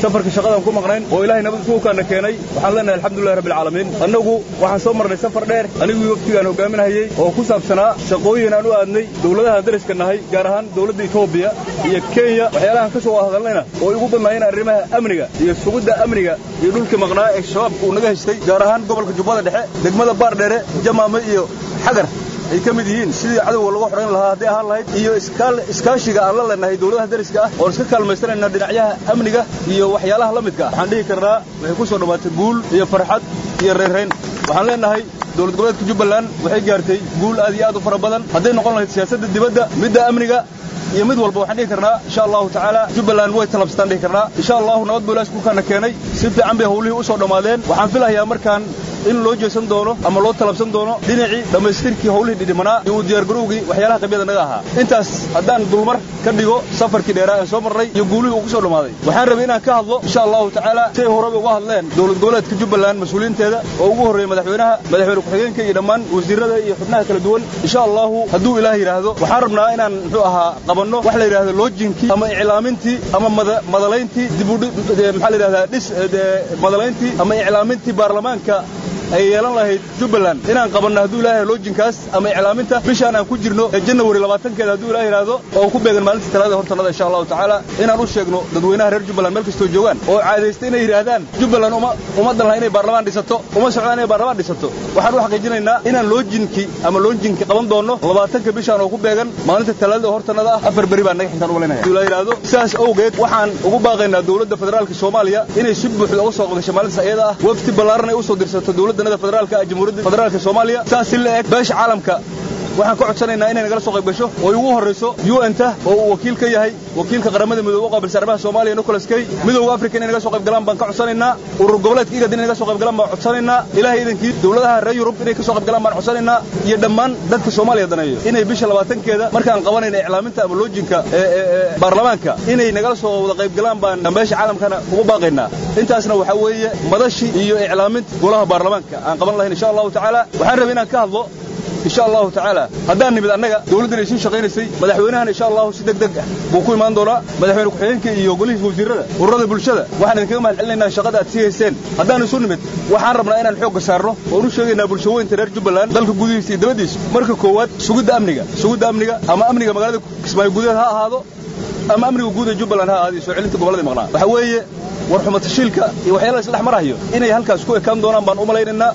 safarka shaqadan ku maqnayn oo ilaahay nabad isugu kaana keenay waxaan leenahay alxamdulillahi rabbil caalamiin annagu waxaan soo marnay safar dheer anigii waftigaan hogaaminahayey oo ku saabsanaa shaqooyin aan u aadnay dowladaha dariska nahay gaar ahaan dowladda etoobiya iyo kenya waxyaalahan ka soo hadalnayna oo igu badnaayeen arrimaha amniga iyo sugidda amniga iyo dhulkii maqnaa ee shabaabka uu naga haystay gaar ahaan gobolka jubbada dhexe degmada baardheere jamaame iyo xagar ay ka mid yihiin sidii cadowga lagu xidhan lahaa hadday ahaan lahayd iyo iskaashiga aan la leenahay dowladaha dariska ah oon iska kaalmaysanayna dhinacyaha amniga iyo waxyaalaha la midka ah waxaan dhihi karnaa waxay ku soo dhammaatay guul iyo farxad iyo reerrayn waxaan leenahay dowlad goboleedka jubbaland waxay gaartay guul aad iyo aad u fara badan hadday noqon lahayd siyaasadda dibadda midda amniga iyo mid walba waxaan dhihi karnaa insha allahu tacaala jubbaland way talabsataan dhihi karnaa insha allahu nabad buu ilaah iskuulkaana keenay si fiican bay howlihii u soo dhammaadeen waxaan filahayaa markaan in loo jeesan doono ama loo talabsan doono dhinacii dhammaystirkii howlihii dhidhimanaa iyo uu diyaargarowgii waxyaalaha qabyada naga ahaa intaas haddaan dulmar ka dhigo safarkii dheeraa aan soo marnay iyo guulihii uu ku soo dhammaaday waxaan rabay inaan ka hadlo insha allahu tacaala siay horeba uga hadleen dowlad goboleedka jubbaland mas-uuliyiinteeda oo ugu horreeya madaxweynaha madaxweyne ku-xigeenka iyo dhammaan wasiirrada iyo xubnaha kala duwan insha allahu hadduu ilaah yidhaahdo waxaan rabnaa inaan muxuu ahaa qabanno wax la yidhahdo loojinkii ama iclaamintii ama madalayntii dibudh maxaa la yidhahdaa dhis madalayntii ama iclaamintii baarlamaanka ay yeelan lahayd jubbaland inaan qabanno hadduu ilaahay loojinkaas ama iclaaminta bishaan aan ku jirno ee janawari labaatankeeda hadduu ilaah yidhaahdo oo ku beegan maalinta talaada hortanada insha allahu tacaala inaan u sheegno dadweynaha reer jubbaland meel kastoo joogaan oo caadaysta inay yidhaahdaan jubbaland uma ummaddan laha inay baarlamaan dhisato uma socdaan inay baarlamaan dhisato waxaan u xaqiijinaynaa inaan loojinkii ama loojinkii qaban doonno labaatanka bishaan oo ku beegan maalinta talaadada hortanada ah afar beri baan naga xintaan u malinaya hadduu ilaah yidhaahdo sidaas awgeed waxaan ugu baaqaynaa dowladda federaalka soomaaliya inay si buuxda uga soo qabdasho maalintaas iyada ah wafti ballaaran ay u soo dirsato dowladda federaalka jamhuuriyadda federaalka soomaaliya saas si la eg beesha caalamka waxaan ka codsanaynaa inay nagala soo qayb gasho oo ay ugu horrayso un-ta oo uu wakiil ka yahay wakiilka qaramada midoobe u qaabilsan arrimaha soomaaliya nicholas kay midowga africa inay naga soo qayb galaan baan ka codsanaynaa urur goboleedka igad inay naga soo qayb galaan baan codsanaynaa ilaahay idankii dowladaha reer yurub inay ka soo qayb galaan baan codsanaynaa iyo dhammaan dadka soomaaliya daneeyo inay bisha labaatankeeda markaan qabanayna iclaaminta ama loojinka baarlamaanka inay nagala soo wada qayb galaan baan beesha caalamkana ugu baaqaynaa intaasna waxaa weeye madashii iyo iclaaminta golaha baarlamaanka aan qaban lahayn insha allahu tacaala waxaan rabay inaan ka hadlo insha allahu tacaala haddaan nimid annaga dowladdan ay sii shaqaynaysay madaxweynahana insha allahu si deg deg ah buu ku imaan doonaa madaxweyne ku-xigeenka iyo golihiisa wasiirrada ururada bulshada waxaan idinkaga mahad celinaynaa shaqada aad sii hayseen haddaan isu nimid waxaan rabnaa inaan xoogga saarno oon u sheegaynaa bulshaweynta reer jubbaland dalka gudihiisa iyo dabaddiisa marka koowaad sugidda amniga sugidda amniga ama amniga magaalada kismaayo gudaheed ha ahaado ama amniga guud ee jubbaland ha ahaado iyo soo celinta gobolladii maqnaa waxaa weeye war xumatashiilka iyo waxyaalaha isdhex marahayo inay halkaas ku ekaan doonaan baan u malaynaynaa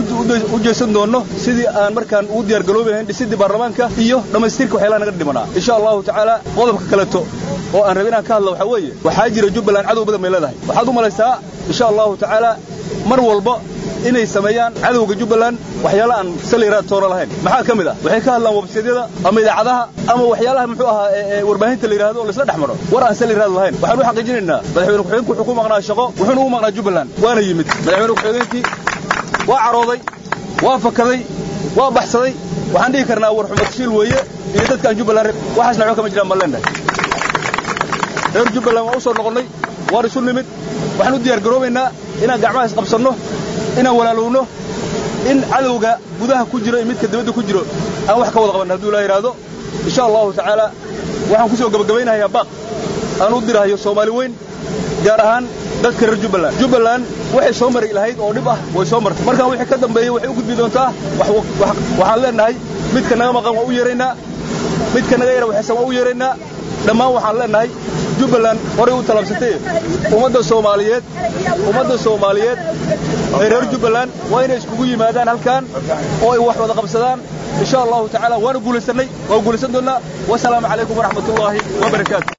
u jeesan doonno sidii aan markaan ugu diyaargaloobi lahayn dhisidii baarlamaanka iyo dhammaystirka waxyaalaha naga dhimanaa insha allahu tacaala qodobka kaleeto oo aan rabay inaan ka hadla waxaa weeye waxaa jira jubbaland cadow badan bay leedahay waxaad u malaysaa insha allahu tacaala mar walba inay sameeyaan cadowga jubbaland waxyaala aan saliraad toona lahayn maxaa ka mid ah waxay ka hadlaan websaydyada ama idaacadaha ama waxyaalaha muxuu ahaa warbaahinta la yidhahdo oo laisla dhex maro war aan saliraad lahayn waxaan u xaqiijinaynaa madaxweyne ku-xigeenku wuxuu ku maqnaa shaqo wuxuuna ugu maqnaa jubbaland waana yimid madaxweyne ku-xigeenkii waa carooday waa fakaday waa baxsaday waxaan dhihi karnaa war xumatashiil weeye iyo dadkaan jubbaland waxaasna waxba kama jiraan baan leenahay reer jubbaland waan u soo noqonnay waan isu nimid waxaan u diyaar garoobaynaa inaan gacmaha isqabsanno inaan walaalowno in cadowga gudaha ku jiro iyo midka dibadda ku jiro aan wax ka wada qabanna hadduu ilaa yidhaahdo insha allahu tacaala waxaan ku soo gabagabaynahayaa baaq aan u dirahayo soomaali weyn gaar ahaan dadka reer jubbaland jubbaland waxay soo mari lahayd oo dhib ah way soo martay markaan wixii ka dambeeyey waxay u gudbi doontaa waxaan leenahay midka naga maqan waa u yeeraynaa midka naga yara waxaysan waa u yeeraynaa dhammaan waxaan leenahay jubbaland horay u talabsatay ummadda soomaaliyeed ummadda soomaaliyeed ee reer jubbaland waa inay iskugu yimaadaan halkan oo ay wax wada qabsadaan insha allahu tacaala waana guulaysannay waa guulaysan doonnaa wasalaamu calaykum waraxmatullaahi wabarakaatu